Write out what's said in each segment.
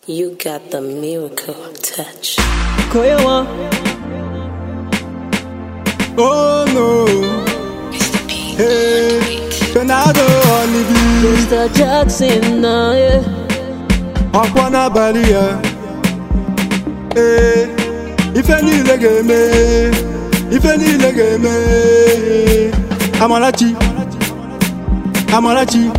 You got the miracle touch. Koya one. Oh no, hey, Bernardo Olivier, Mr. Jackson, nah, yeah. ọ̀pọ̀ n'abalị ya. Ee, ife niile ga-eme, ife niile ga-eme. Amarachi, Amarachi,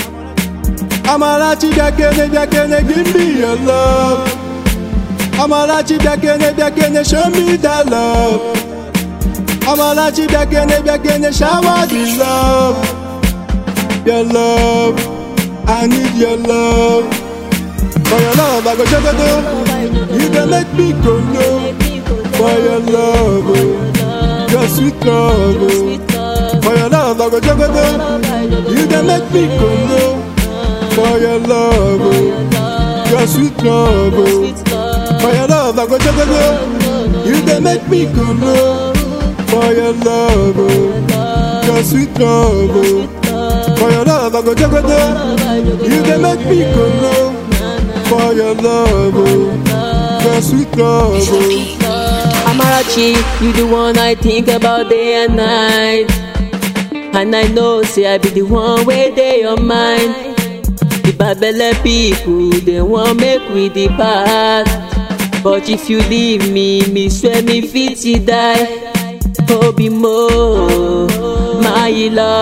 Amarachi bịakene bịakene give me your love. Amarachi bịakene bịakene show me that love. Amarachi bịakene bịakene shower the love. Your love, I need your love. For your love, I go jogodo. You dey make me go low. For your love, oh, your sweet love. Oh. For your love, I go jogodo. You dey make me go low. For your love, oh, your sweet love. Oh. For your love, I go jogodo. You dey make me go low. For your love, oh, your sweet love. Oh. For your love, I go jogodo. You dey make me go low. For your love, oh, your sweet love. Oh. Amarachi, you the one I think about day and night. And I know, say I be the one where they your mind. The Babele people, they want make we depart. But if you leave me, me swear me fit to die. Obi mo, my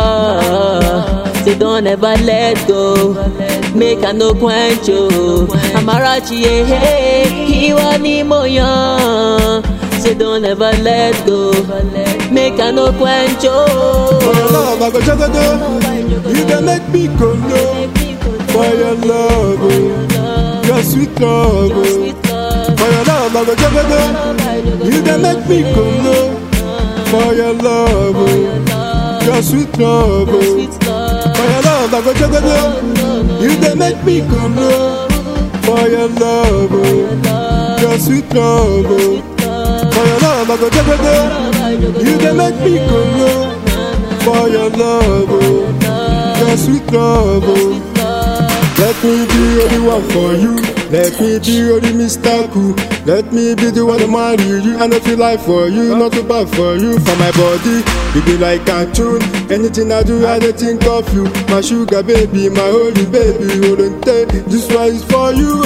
love. Say don't ever let go. Make I no quench you. Amarachi, eh, eh, ìwọ ni mo yan. Say don't ever let go. Make I no quench For your you. love, I go jogodo. You dey make me go low. For your love, oh, your sweet love. Oh. For your love, I go jogodo. You dey make me go low. For your love, oh, your sweet love. Oh. For your love, I go jogodo. You dey make me go low. For your love, oh, your sweet love. Oh. For your love, I go jogodo. You dey make me go low. For your love, oh, your sweet love. Oh. Let me be the only one for you. Let me be the only Mr. Cool. Let me be the one to marry you. I know feel like for you, not too bad for you. For my body, you be like cartoon. Anything I do, I dey think of you. My sugar baby, my holy baby, Olente. This one is for you,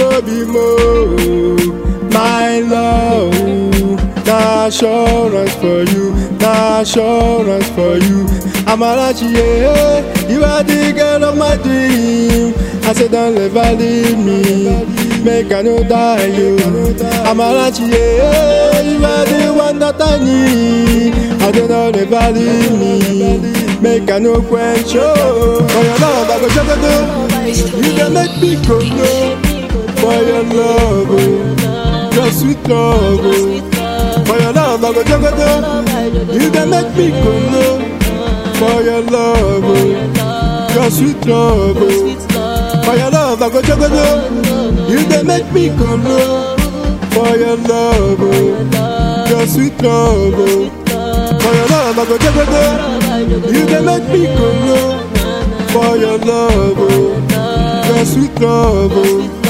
Obimo. My love, na assurance for you, na assurance for you. Amarachi, yeah, you are the girl of my dream. I said, don't ever leave me, make I no die, you. Amarachi, yeah, you are the one that I need. I said, don't ever leave me, make I no quench, oh. For your love, I go jogodo, you can make me go low. For your love, oh, your sweet love, oh. For your love, I go jogodo, you can make me go low. For your love, oh, your sweet love, oh. For your love, I go jogodo. You dey make me go low. For your love, oh, your sweet love, oh. For your love, I go jogodo. You dey make me go low. For your love, oh, your sweet love, oh.